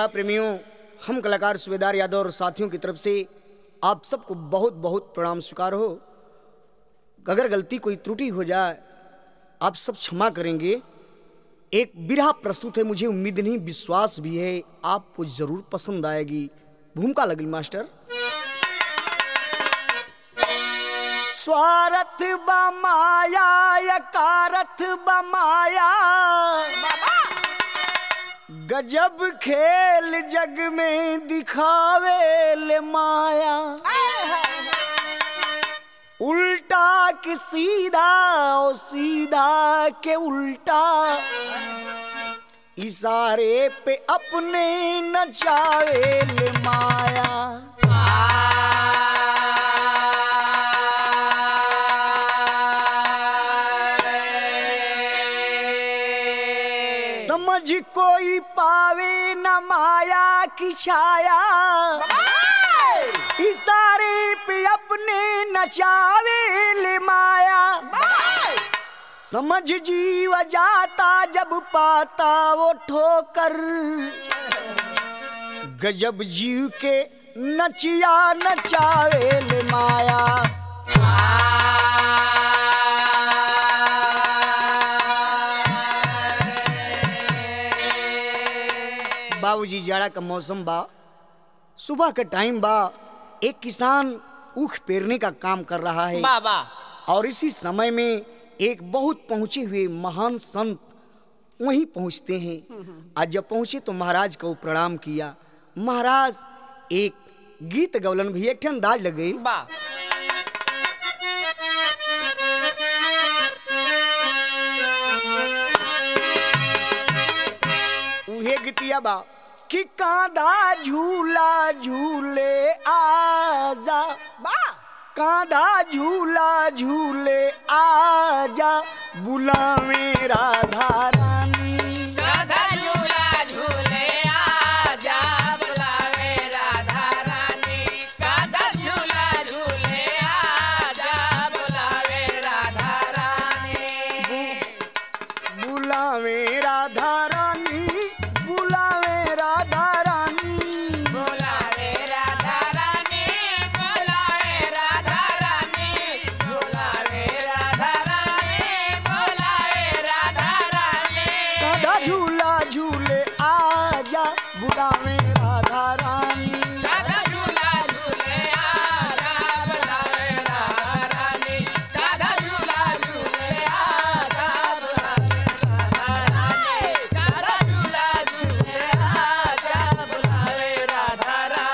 प्रेमियों हम कलाकार सुबेदार यादव और साथियों की तरफ से आप सबको बहुत बहुत प्रणाम स्वीकार हो अगर गलती कोई त्रुटि हो जाए आप सब क्षमा करेंगे एक बिरहा प्रस्तुत है मुझे उम्मीद नहीं विश्वास भी है आपको जरूर पसंद आएगी भूमिका लगल मास्टर स्वार्थ बमाया यकारथ बमाया गजब खेल जग में दिखावे ले माया उल्टा कि सीधा ओ सीधा के उल्टा इशारे पे अपने नचावे ले माया समझ कोई पावे न माया की छाया इशारे पे अपने नचावे ले माया समझ जीव जाता जब पाता वो ठोकर गजब जीव के नचिया नचावे ले माया बाबूजी जाड़ा का मौसम बा सुबह का टाइम बा एक किसान ऊख पेरने का काम कर रहा है बाबा और इसी समय में एक बहुत पहुंचे हुए महान संत वहीं पहुंचते हैं आज जब पहुंचे तो महाराज को प्रणाम किया महाराज एक गीत गवलन भी एक ठे अंदाज लग गई बा उहे गीतिया बा कि कांधा झूला झूले आजा बा कांधा झूला झूले आजा बुलावे राधा रानी राधा झूला झूले आजा बुलावे राधा रानी राधा झूला झूले आजा बुलावे राधा रानी बुलावे राधा रानी बुलावे राधा रानी बुलावे राधा रानी बुलावे राधा रानी बुलावे राधा रानी बुलावे राधा रानी कांधा झूला झूले आजा बुलावे राधा रानी राधा झूला झूले आजा बुलावे राधा रानी राधा झूला झूले आजा बुलावे राधा रानी राधा झूला झूले आजा बुलावे राधा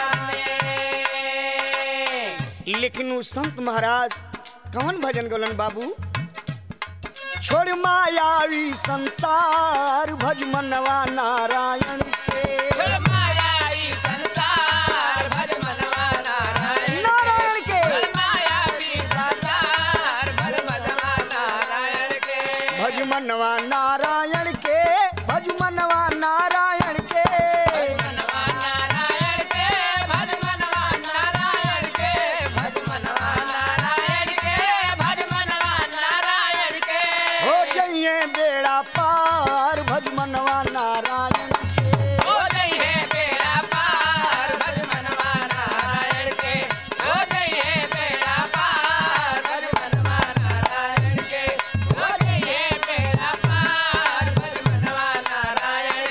रानी लेकिन उस संत महाराज कौन भजन गलन बाबू छोड़ मायावी संसार भज मनवा नारायण के भज मायावी संसार भज मनवा नारायण नारायण के भज मायावी संसार भज मनवा नारायण के भज मनवा नारायण के भज मनवा नारायण के मनवा नारायण के भज मनवा नारायण के भज मनवा नारायण के भज मनवा नारायण के हो जइए बेड़ा पार भज मनवा नारायण के हो गई है बेड़ा पार भज मनवा नारायण के हो गई है बेड़ा पार भज मनवा नारायण के हो गई है बेड़ा पार भज मनवा नारायण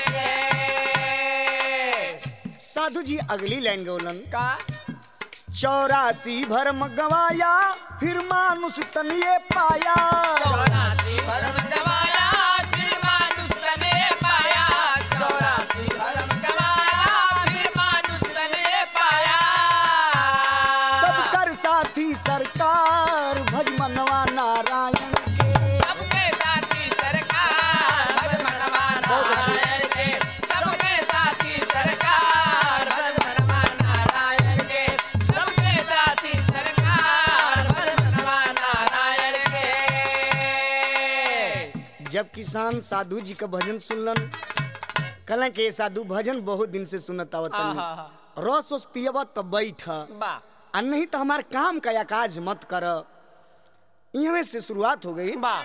के साधु जी अगली लाइन गौलन का चौरासी भरम गवाया फिर मानुष तन ये पाया चौरासी भरम गवाया फिर मानुष तने पाया चौरासी भरम गवाया फिर मानुष तने पाया सब कर साथी सरकार भज मनवा नारायण के सबके साथी सरकार भज मनवा नारायण के सबके साथी सरकार भज मनवा नारायण के सबके साथी सरकार भज मनवा नारायण के जब किसान साधु जी का भजन सुनलन कहलन के साधु भजन बहुत दिन से सुनत आवत आहा, रस उस पियब तब बैठ बा आ नहीं तो हमार काम का काज मत कर इहवे से शुरुआत हो गई बा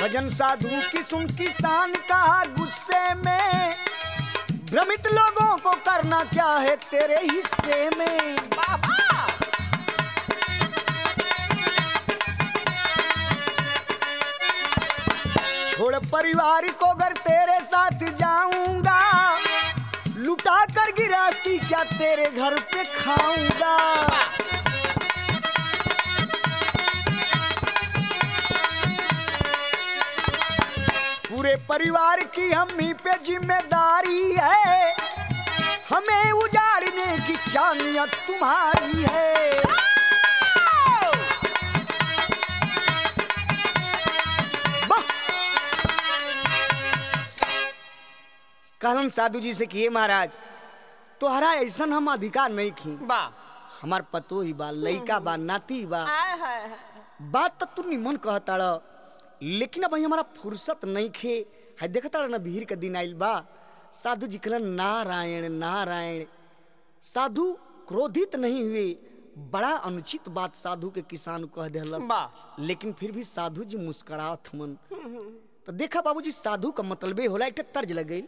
भजन साधु की सुन किसान कहा गुस्से में भ्रमित लोगों को करना क्या है तेरे हिस्से में बाबा छोड़ परिवार को घर तेरे साथ जाऊंगा लुटा कर गिरास्ती क्या तेरे घर पे खाऊंगा पूरे परिवार की हम ही पे जिम्मेदारी है हमें उजाड़ने की क्या नियत तुम्हारी है वाह! कहलन साधु जी से किए महाराज तोहरा ऐसा हम अधिकार नहीं खी बा हमार पतो ही बा लइका बा नाती बा हाय हाय हाय बात तो तू निमन कहता रह लेकिन अब हमारा फुर्सत नहीं खे है देखता रह ना भीड़ के दिन आइल बा साधु जी कहलन नारायण नारायण साधु क्रोधित नहीं हुए बड़ा अनुचित बात साधु के किसान कह दिलस बा लेकिन फिर भी साधु जी मुस्कुरात मन तो देखा बाबूजी साधु का मतलबे होला एक ठे तर्ज लग गई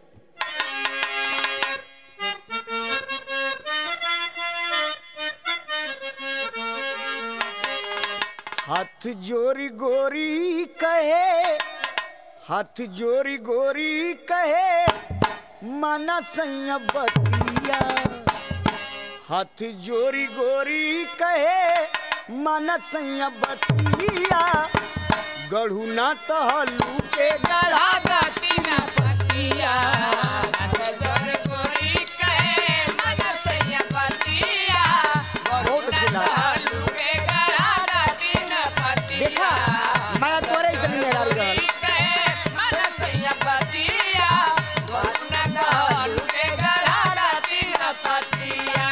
हाथ जोरी गोरी कहे हाथ जोरी गोरी कहे माना सैया बतिया हाथ जोरी गोरी कहे माना सैया बतिया गढ़ू ना तहलू के गढ़ा गति न पतिया हाथ जोड़ गोरी कहे मन सैया पतिया बहुत अच्छी बात। ढालू के गड़ा गति न पतिया देखा मैं तोरे से नहीं लड़ा रहल कहे मन सैया पतिया वरुण ढालू के गड़ा गति न पतिया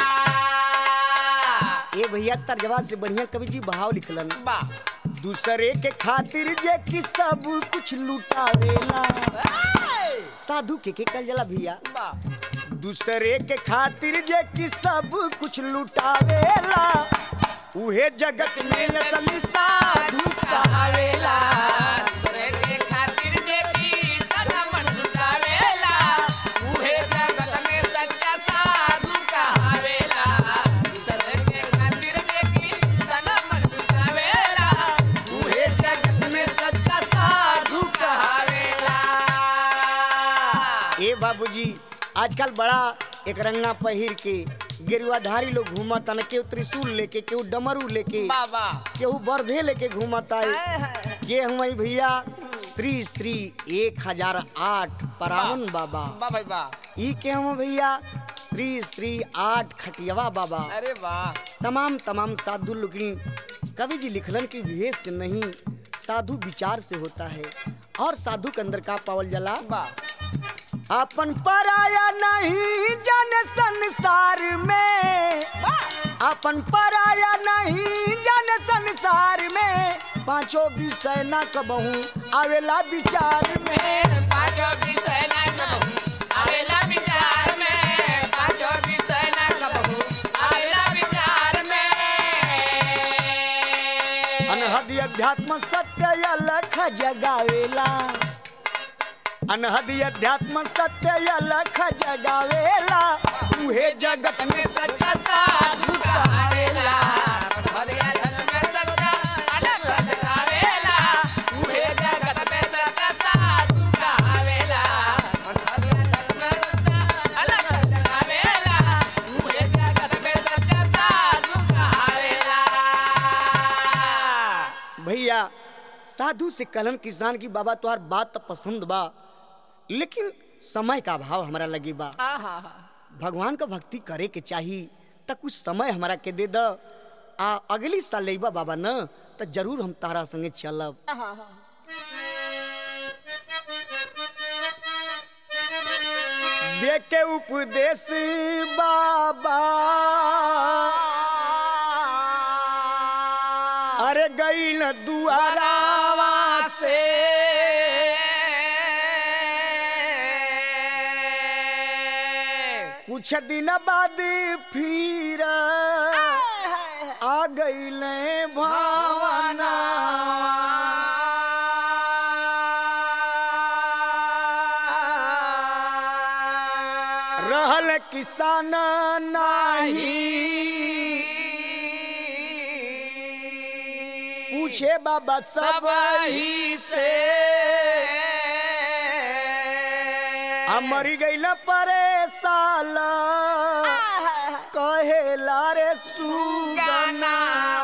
ए भैया तर्जवा से बढ़िया कवि जी भाव लिखलन बा दूसरे के खातिर जे कि सब कुछ लुटावेला साधु के के कल जला भैया बा दूसरे के खातिर जे कि सब कुछ लुटावेला उहे जगत में असली साधु कहावेला तोरे के खातिर देखी तना मन लुटावेला उहे जगत में सच्चा साधु कहावेला तोरे के खातिर देखी तना मन लुटावेला उहे जगत में सच्चा साधु कहावेला ए बाबूजी आजकल बड़ा एक रंगा पहिर के गेरुआधारी लोग घूमत न केहू त्रिशूल लेके केहू डमरू लेके बाबा केहू बर्धे लेके घूमता है के हमारी भैया श्री श्री एक हजार आठ परावन बाबा बा भाई बा ई के हम भैया श्री श्री आठ खटियावा बाबा अरे वाह तमाम तमाम साधु लुकिन कवि जी लिखलन की भेष से नहीं साधु विचार से होता है और साधु के अंदर का पावल जला बा अपन पराया नहीं जन संसार में अपन पराया नहीं जन संसार में पांचों विषय न कबहू आवेला विचार में पाँचों विषय ना कबहू आवेला विचार में पाँचों विषय ना कबहू आवेला विचार में अनहद अध्यात्म सत्य अलख जगावेला अनहद अध्यात्म सत्य अलख जगावेला उहे जगत में सच्चा साधु कहावेला भरिया धन में सच्चा अलग अलग आवेला उहे जगत में सच्चा साधु कहावेला भरिया धन में सच्चा अलग अलग आवेला उहे जगत में सच्चा साधु कहावेला भैया साधु से कलन किसान की बाबा तोहार बात तो पसंद बा लेकिन समय का अभाव हमारा लगी बा आहा भगवान का भक्ति करे के चाही त कुछ समय हमारा के दे द आ अगली साल लेबा बाबा न त जरूर हम तारा संगे चलब दे के उपदेश बाबा अरे गई न दुआरावा से कुछ दिन बाद फिर आ गई भावना रहल किसान नाही पूछे बाबा सब ही से आ मरी गईल परेशान कहेला रे सुगना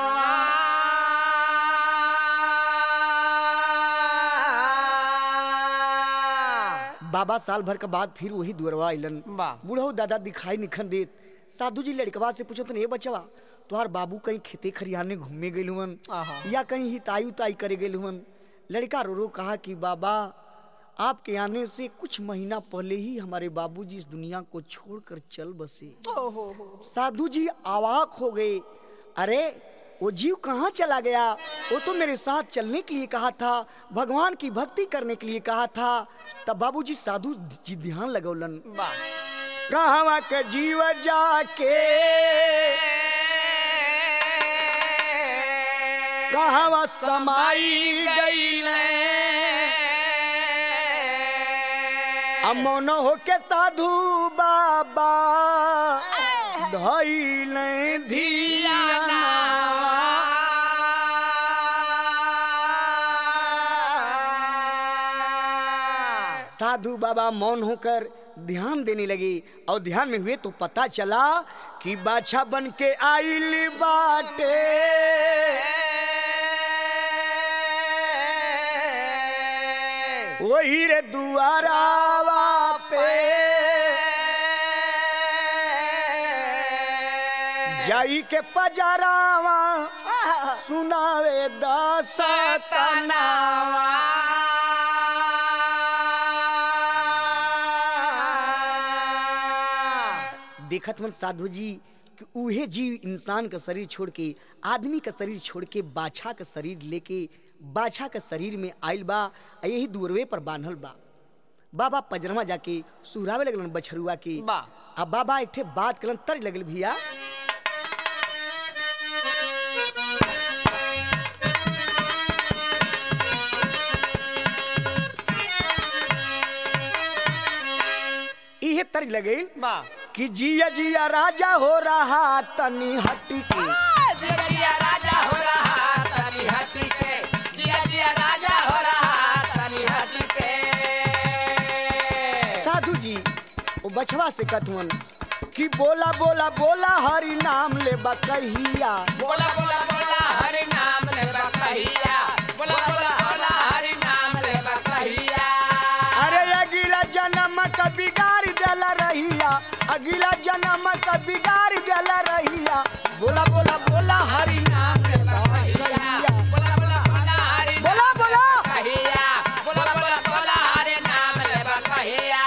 बाबा साल भर के बाद फिर वही दुअरवा अइलन वाह। बूढ़ऊ दादा दिखाई निखन देत साधु जी लड़कवा से पूछो ए बचवा तोहार बाबू कहीं खेते खरियाने घूमे गए हुवन आहा। या कहीं हिताई उताई करे गए हुवन लड़का रो रो कहा कि बाबा आपके आने से कुछ महीना पहले ही हमारे बाबूजी इस दुनिया को छोड़कर चल बसे साधु जी अवाक हो गए अरे वो जीव कहाँ चला गया वो तो मेरे साथ चलने के लिए कहा था भगवान की भक्ति करने के लिए कहा था तब बाबूजी साधु जी ध्यान लगौलन वाह कहवा के जीव जाके कहवा समाई गई अमन होके साधु बाबा धैल साधु बाबा मौन होकर ध्यान देने लगे और ध्यान में हुए तो पता चला कि बाछा बन के आइल बाटे वही रे दुआरावा पे जाई के पजरावा सुनावे दस देखत मन साधु जी कि उहे जीव इंसान का शरीर छोड़ के आदमी का शरीर छोड़ के बाछा का शरीर लेके बाछा का शरीर में आइल बा आ यही दूरवे पर बांधल बा बाबा पजरमा जाके सुहरावे लगलन बछरुआ के बा। आ बाबा एक ठे बात करन तर लगल भैया इहे तर लगे वाह कि जिया जिया राजा हो रहा तनी हटी के जिया जिया राजा हो रहा तनी हटी के जिया जिया राजा हो रहा तनी हटी के साधु जी वो बछवा से कथवन कि बोला बोला बोला हरि नाम ले बकहिया बोला बोला बोला हरि नाम ले बकहिया बोला बोला बोला हरि नाम ले बकहिया अरे अगिला जन्म का बिगाड़ देला रहिया अगिला जन्म का बिगाड़ देला रहिया बोला बोला बोला हरि नाम ले बकहिया बोला बोला बोला हरि बोला बोला बकहिया बोला बोला बोला हरि नाम ले बकहिया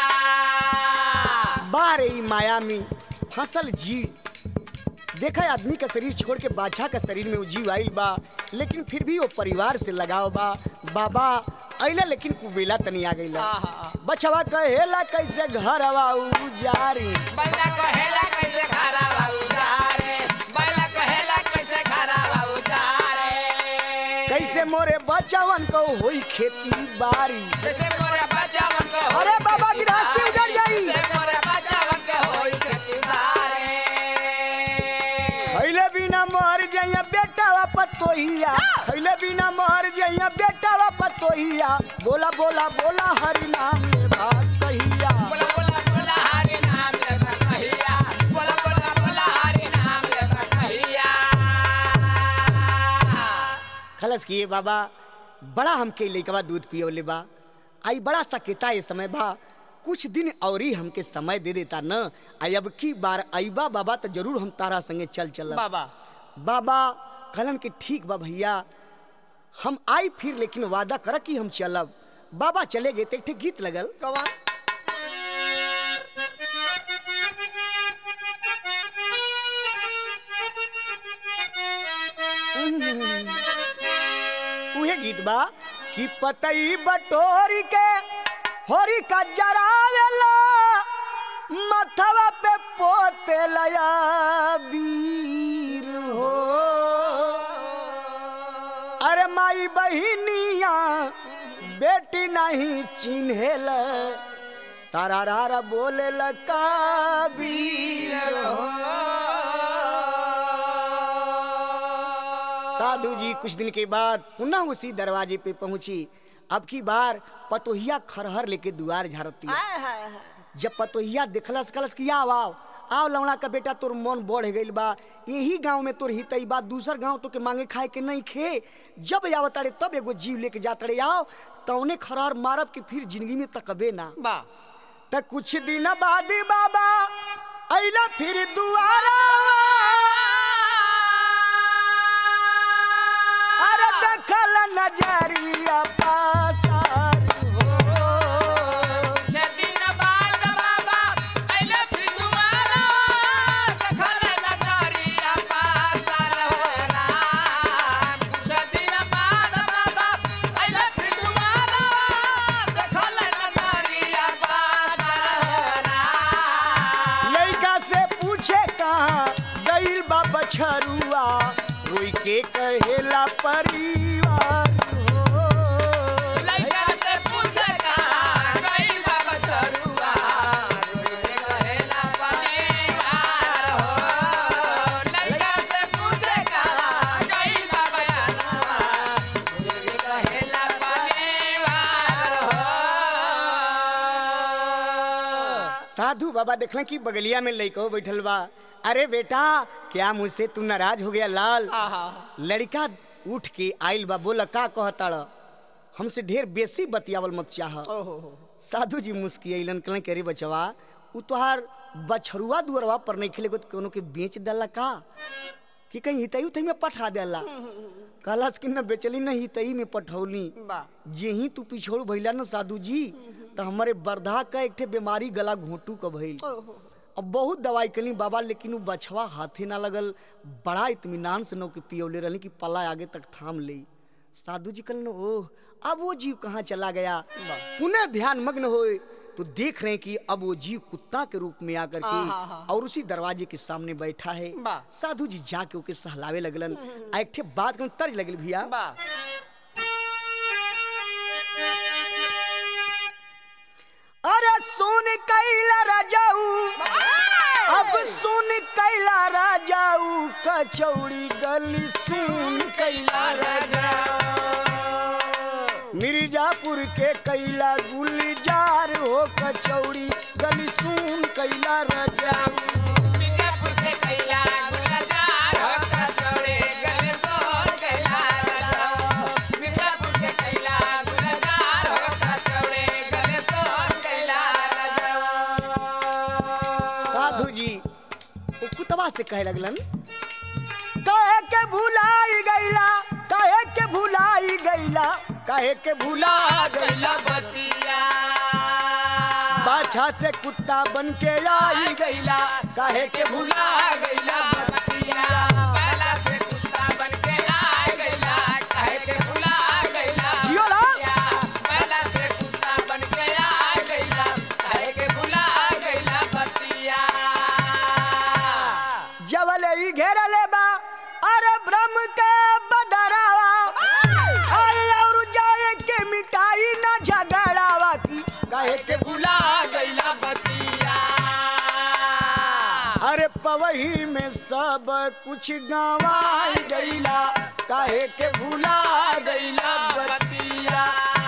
बारे ई माया में फसल जीव देखा है आदमी का शरीर छोड़ के बादशाह का शरीर में वो जीव आइल बा लेकिन फिर भी वो परिवार से लगाव बा बाबा अइला लेकिन कुबेला तनी आ गइला आहा। बचवा कहेला कैसे घर उजारी बैला कहेला कैसे खारा बाबू जारे बैला कहेला कैसे खारा बाबू जारे कैसे मोरे बचवन को होई खेती बारी कैसे मोरे बच्चावन को होई अरे बाबा की खेती रास्ते बारी। उजड़ जाई। कैसे मोरे बच्चावन को होई खेती बारी। खैले बिना मर जइया बेटा पतोहिया खैले बिना मर जइया बेटा पतोहिया बोला बोला बोला हरि नाम ले बात कहिया बोला बोला बोला हरि नाम ले बकहिया बोला बोला बोला हरि नाम ले बकहिया खलस किए बाबा बड़ा हमके लइकवा दूध पियोले बा आई बड़ा सकेता ये समय बा कुछ दिन और ही हमके समय दे देता न आई अब की बार आईबा बाबा तो जरूर हम तारा संगे चल चल बाबा बाबा कहलन के ठीक बा भैया हम आई फिर लेकिन वादा कर कि हम चलब बाबा चले गए तो एक ठे गीत लगल कौन उहे गीत बा कि पतई बटोरी के होरी का जरावेला मथवा पे पोते लया वीर हो अरे माई बहिनिया बेटी नहीं चिन्हेल सारा रारा बोले लका वीर हो साधु जी कुछ दिन के बाद पुनः उसी दरवाजे पे पहुंची अब की बार पतोहिया खरहर लेके दुआर झाड़ती जब पतोहिया देखलस कलस कि आओ आओ आओ लवड़ा का बेटा तोर मन बढ़ गइल बा यही गांव में तोर हितई बा दूसर गांव तो के मांगे खाए के नहीं खे जब आवत तारे तब एगो जीव लेके जात रे आओ तौने खरहर मारब कि फिर जिंदगी में तकबे ना बा त कुछ दिन बाद बाबा अइला फिर दुआरा अरे देखल नजरिया पासार हो दिन बाद बाबा अइले फिर दुआरा देखल नगरिया पासर राम कुछ दिन बाद बाबा अइले फिर दुआरा देखल नगरिया पासर राम लड़का से पूछे कहाँ गइल बा बछरुआ रोई के कहेला परिवार हो लइका से पूछे कहाँ गइल बा बछरुआ रोइले कहेला परिवार हो लइका से पूछे कहाँ गइल बा बछरुआ रोइले कहेला परिवार हो साधु बाबा देखला कि बगलिया में लइको बैठल बा अरे बेटा क्या मुझसे तू नाराज हो गया लाल लड़का उठ के आइल बा बोला का कहताड़ हमसे ढेर बेसी बतियावल मत चाह साधु जी मुस्कियलन कहले करे बचवा उ तोहार बछरुआ दुअरवा पर नहीं खेले कोनो के बेच देला का कि कहीं हितई उतई में पठा देला कहलास कि न बेचली न हितई में पठौली बा जेही तू पिछोड़ भइला न साधु जी तो हमारे बरधा का एक ठे बीमारी गला घोटू का भइल अब बहुत दवाई कली बाबा लेकिन उ बछवा हाथे ना लगल बड़ा इत्मीनान से नौ के पियोले रहली कि पला आगे तक थाम ले साधु जी कहलन ओह अब वो जीव कहाँ चला गया पुनः ध्यान मग्न होए तो देख रहे हैं कि अब वो जीव कुत्ता के रूप में आकर के और उसी दरवाजे के सामने बैठा है वाह। साधु जी जाके ओके सहलावे लगलन आ एक ठे बात कहलन तर्ज लगल भैया बा अरे सुन कैला राजाऊ अब सुन कैला राजाऊ कचौड़ी गली सुन कैला राजाऊ मिर्जापुर के कैला गुलजार हो कचौड़ी गली सुन कैला राजाऊ मिर्जापुर के कैला गुलजार हो कचौड़ी गले सोन कैला राजाओ मिर्जापुर के कैला गुलजार हो कचौड़ी गले सोन कैला राजाओ साधु जी वो कुतवा से कहे लगलन कहे के भुलाई गईला कहे के भुलाई गईला कहे के भुला गईला बतिया बाछा से कुत्ता बन के आई गईला काहे के भूला गईला बतिया पहला से कुत्ता बन के आ गईला काहे के भुला गईला जियो ला। बतिया। पहला से कुत्ता बन के आ गईला काहे के भुला गईला बतिया जवल ई घेरले बा अरे ब्रह्म के बदरावा अरे और जाए के मिटाई ना झगड़ावा की काहे के भूला गईला बतिया अरे पवही में सब कुछ गंवाई गईला काहे के भूला गईला बतिया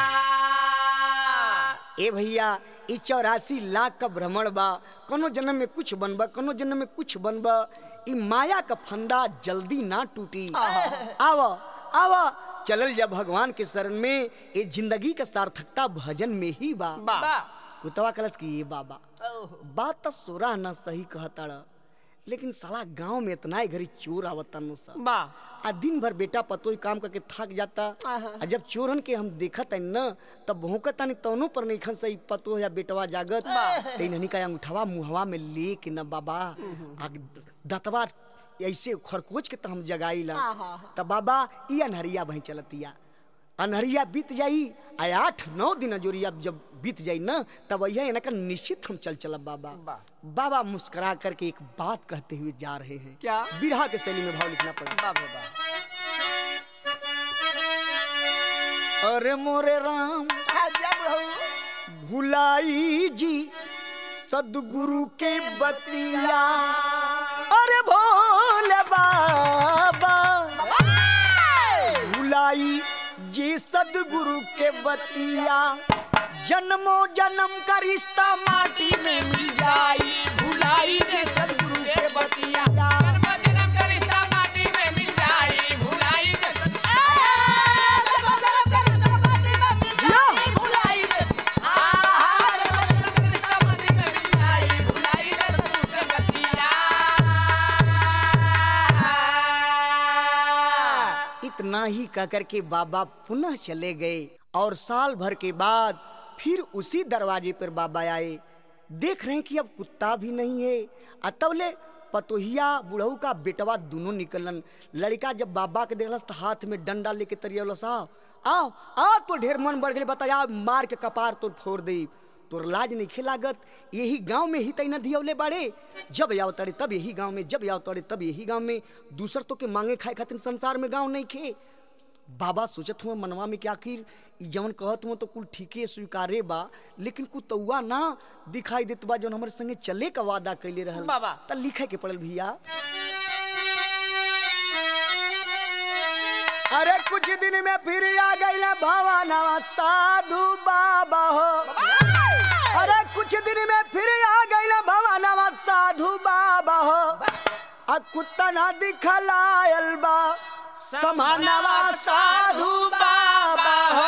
ए भैया ई चौरासी लाख का भ्रमण बा कोनो जन्म में कुछ बनबा कोनो जन्म में कुछ बनबा ई माया का फंदा जल्दी ना टूटी आव आव चलल जा भगवान के शरण में ये जिंदगी का सार्थकता भजन में ही बा बा कुतवा कलश की ये बाबा बात तो सोरा ना सही कहताड़ लेकिन साला गांव में इतना ही घरी चोर आवता न सा बा आ दिन भर बेटा पतोई काम करके थक जाता आ जब चोरन के हम देखत है न तब भौंकत तानी तौनो पर नहीं खन सही पतो या बेटवा जागत ते ननी का अंगूठवा मुहवा में ले के न बाबा आ दतवा ऐसे खरकोच के त हम जगाईला तब बाबा ई अनहरिया भई चलतिया अनहरिया बीत जाई आ आठ नौ दिन जोरिया जब बीत जाई न तब यह इनका निश्चित हम चल चलब बाबा बाबा मुस्कुरा करके एक बात कहते हुए जा रहे हैं क्या? बिरहा के शैली में भाव लिखना पड़ा बा बाबा अरे मोरे राम जब रहू भुलाई जी सदगुरु के बतिया अरे भोले बाबा भुलाई जी सदगुरु के बतिया जन्मो जन्म का रिश्ता माटी में मिल जाई भुलाई जी सदगुरु के बतिया जन्म जन्म का रिश्ता माटी में मिल जाई भुलाई जे सद- आ, जन्म जन्म का रिश्ता माटी में मिल जाई भुलाई जे- आ, जन्म जन्म का रिश्ता माटी में मिल जाई भुलाई जे सदगुरु के बतिया। इतना ही कहकर के बाबा पुनः चले गए और साल भर के बाद फिर उसी दरवाजे पर बाबा आए देख रहे हैं कि अब कुत्ता भी नहीं है अतवले पतोहिया बुढ़ऊ का बेटवा दोनों निकलन लड़का जब बाबा के देखलस तो हाथ में डंडा लेके तरियलो साहब आओ आओ तो ढेर मन बढ़ गए बताया मार के कपार तो फोड़ दे तोर लाज नहीं खेलागत यही गांव में ही तैना धियौले बाड़े जब आओ तड़े तब यही गांव में जब आओ तड़े तब यही गांव में दूसर तो के मांगे खाए खातिर संसार में गांव नहीं खे बाबा सोचत हुआ मनवा में कि आखिर ई जवन कहत हुआ तो कुल ठीके स्वीकारे बा लेकिन कुतौआ ना दिखाई देत बा जवन हमारे संगे चले का वादा कैले रहल बाबा। त लिखे के पड़ल भैया अरे कुछ दिन में फिर आ गई भवानवा साधु बाबा हो अरे कुछ दिन में फिर आ गई भवानवा साधु बाबा हो आ कुत्ता ना दिखलायल बा समानवा साधु बाबा हो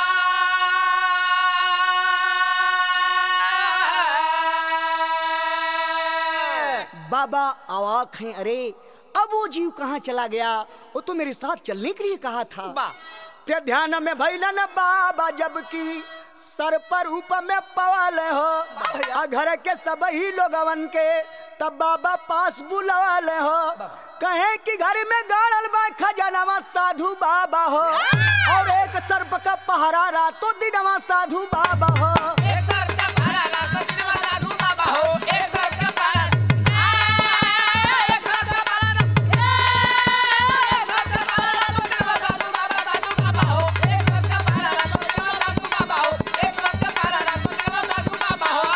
बाबा अवाक हैं अरे अब वो जीव कहाँ चला गया वो तो मेरे साथ चलने के लिए कहा था बा। ते ध्यान में भैलन बाबा जबकि सर पर ऊपर में पवाल हो आ घर के सब ही लोगवन के तब बाबा पास बुलवाल हो कहे कि घर में गाड़ल बा खजनवा साधु बाबा हो और एक सर्प का पहरा रातों दिनवा साधु बाबा हो एक सर का पारा रात दिन में साधु बाबा हो एक सर का पारा आ, एक सर का पारा रात- ए, एक सर का पारा रात दिन में साधु बाबा साधु बाबा हो एक सर का पारा रात दिन में साधु बाबा हो एक सर का पारा रात दिन में साधु बाबा हो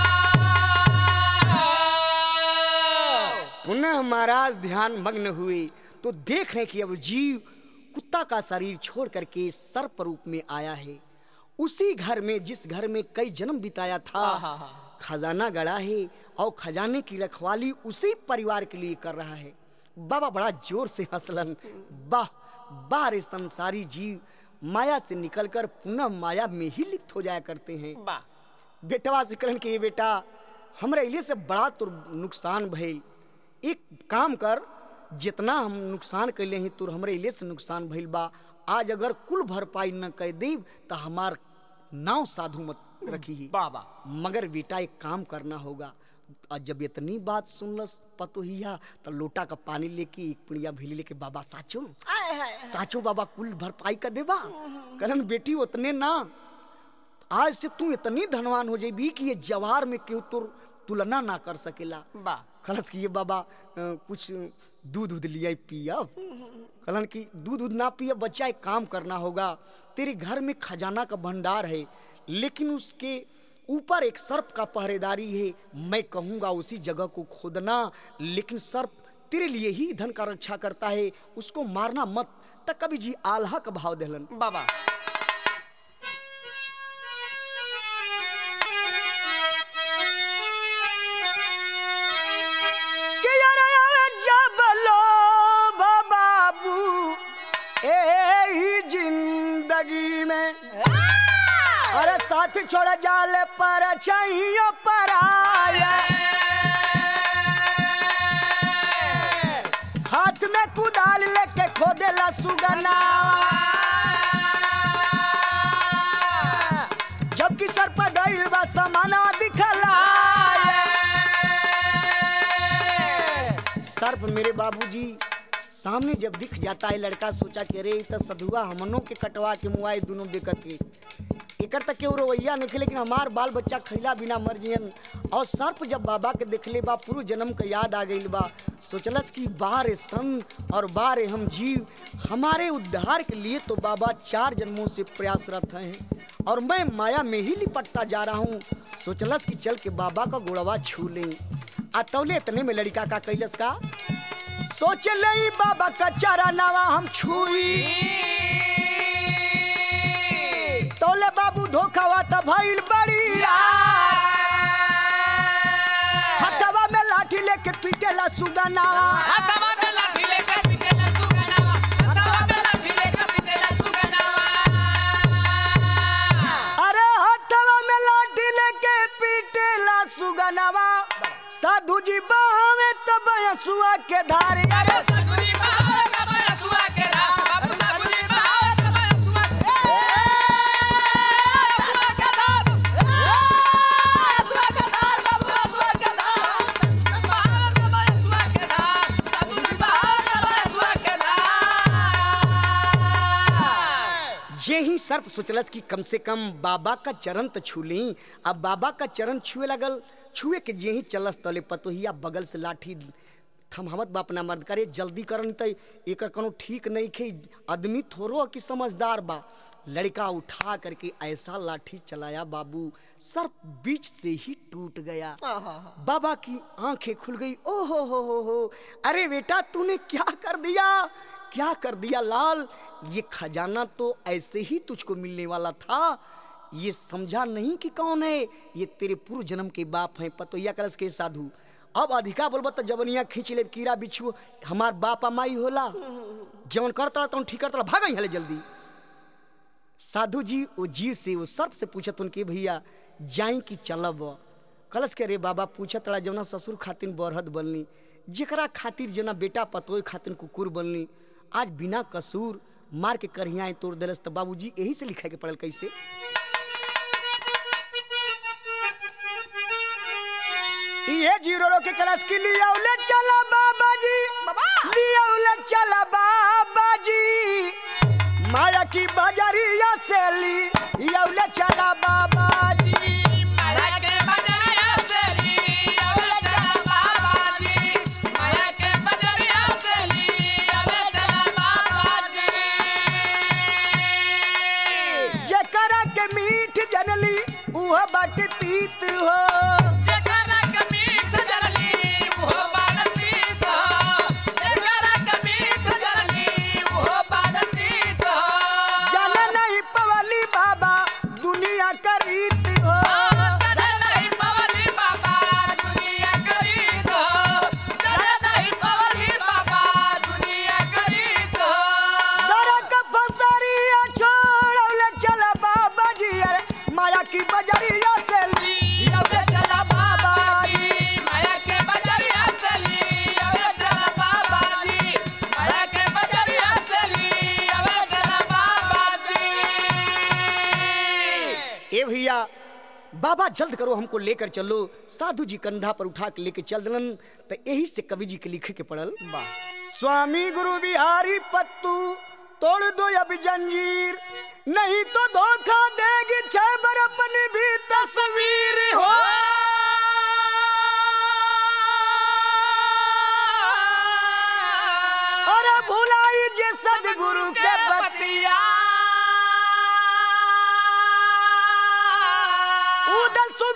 पुनः महाराज ध्यान मग्न हुए तो देख रहे कि अब जीव कुत्ता का शरीर छोड़ करके सर्प रूप में आया है उसी घर में जिस घर में कई जन्म बिताया था खजाना गड़ा है और खजाने की रखवाली उसी परिवार के लिए कर रहा है बाबा बड़ा जोर से हंसलन वाह वाह रे संसारी जीव माया से निकलकर पुनः माया में ही लिप्त हो जाया करते हैं बा बेटवा से कहलन कि ये बेटा हमरा इले से बड़ा तो नुकसान भइल एक काम कर जितना हम नुकसान कैले हैं तो हमरे इले से नुकसान भइल बा आज अगर कुल भरपाई न कर देब तो हमार नाव साधु मत रखी ही बाबा मगर बेटा एक काम करना होगा और जब इतनी बात सुनलस पतोहिया तो लोटा का पानी लेके एक पुड़िया भेली लेके बाबा साचो साचो बाबा कुल भरपाई का देबा कहलन बेटी उतने ना आज से तू इतनी धनवान हो जाबी कि ये जवार में केहू तोर तुलना ना कर सकेला बा कहलस कि ये बाबा अ, कुछ दूध उध लिया पियब कहलन कि दूध उध ना पियब बच्चा एक काम करना होगा तेरे घर में खजाना का भंडार है लेकिन उसके ऊपर एक सर्प का पहरेदारी है मैं कहूंगा उसी जगह को खोदना लेकिन सर्प तेरे लिए ही धन का रक्षा करता है उसको मारना मत तक कभी जी आल्हा का भाव देलन बाबा कि यार यार जब लो बाबू ए ही जिंदगी में अरे साथ छोड़ जाले पर चाहिए पर आया हाथ में कुदाल लेके खोदेला सुगना जबकि सर पर गइल बा समाना दिखला सर्प मेरे बाबूजी सामने जब दिख जाता है लड़का सोचा कि अरे इ त सधुआ हमनों के कटवा के मुआए दोनों देखत के एक एकर तक के रवैया नहीं लेकिन हमार बाल बच्चा खैला बिना मर जियन और सर्प जब बाबा के देखले बा पूर्व जन्म का याद आ गई बा सोचलस कि बारे सन और बारे हम जीव हमारे उद्धार के लिए तो बाबा चार जन्मों से प्रयासरत हैं और मैं माया में ही लिपटता जा रहा हूँ सोचलस कि चल के बाबा का गोड़वा छू लें आ तौले इतने में लड़का का कैलस का सोच ले बाबा का चारा नावा हम छुई तौले बाबू धोखावा त भइल बड़ी हथवा में लाठी लेके पीटेला सुगना हथवा में लाठी लेकर पिटेला सुगनावा हथवा में लाठी लेकर पिटेला सुगनावा अरे हथवा में लाठी लेके पीटेला सुगनावा साधु जी बहावे तब यसुआ के धारे अरे सगुनी बाबा कब सुआ के रा बाबू सगुनी बाबा कब सुआ के सुआ के धार सुआ के धार बाबू सुआ के धार बाबा कब सुआ के धार सगुनी बाबा कब सुआ के धार जे ही सर्प सोचलस कि कम से कम बाबा का चरण तो छू ली अब बाबा का चरण छुए लगल छुए के जे ही चलस तले पतोहिया बगल से लाठी थमहमत बा अपना मर्द करे जल्दी करन त एकर कोनो ठीक नहीं खे आदमी थोरो कि समझदार बा लड़का उठा करके ऐसा लाठी चलाया बाबू सर्प बीच से ही टूट गया बाबा की आंखें खुल गई ओ हो हो हो हो अरे बेटा तूने क्या कर दिया क्या कर दिया लाल ये खजाना तो ऐसे ही तुझको मिलने वाला था ये समझा नहीं कि कौन है ये तेरे पूर्व जन्म के बाप हैं पतोया करस के साधु अब अधिका बोलबा तो जवनिया खींच ले कीड़ा बिच्छू हमार बाप माई होला जवन करता तवन ठीक करता भाग हले जल्दी साधु जी वो जीव से वो सर्प से पूछत उनके भैया जाई कि चलब कलश के रे बाबा पूछत रहा जवना ससुर खातिर बरहद बनली जेकरा खातिर जना बेटा पतोय खातिर कुकुर बनली आज बिना कसूर मार के करहियाएं तोड़ दिलस तो बाबूजी यही से लिखा के पड़ल कैसे ये जीरो रो के क्लास की लिया उले चला बाबा जी बाबा। लिया उले चला बाबा जी माया की बाजारिया से ली लिया उले चला बाबा जी माया के बजरिया से ली अबे चला बाबा जी माया के बजरिया से ली अबे चला बाबा जी जकरा के मीठ जनली उह बट तीत हो जकरा के मीठ जलली वो बानती तो जकरा के मीठ जलली वो बानती तो जल नहीं पवली बाबा दुनिया करीत हो करे नहीं पवली बाबा दुनिया करी तो करे नहीं पवली बाबा दुनिया करी तो नरक फसरिया छोड़ौले चला बाबा जी अरे माया की बजरिया से ली अबे चला बाबा जी माया के बजरिया चली अबे चला बाबा जी माया के बजरिया चली अबे चला बाबा जी ए भैया बाबा जल्द करो हमको लेकर चलो साधु जी कंधा पर उठा के लेके चल दलन तो यही से कवि जी के लिखे के पड़ल स्वामी गुरु बिहारी पत्तू तोड़ दो अब जंजीर नहीं तो धोखा देगी छबर अपनी भी तस्वीर हो अरे भुलाई जे सदगुरु के पतिया उदल सु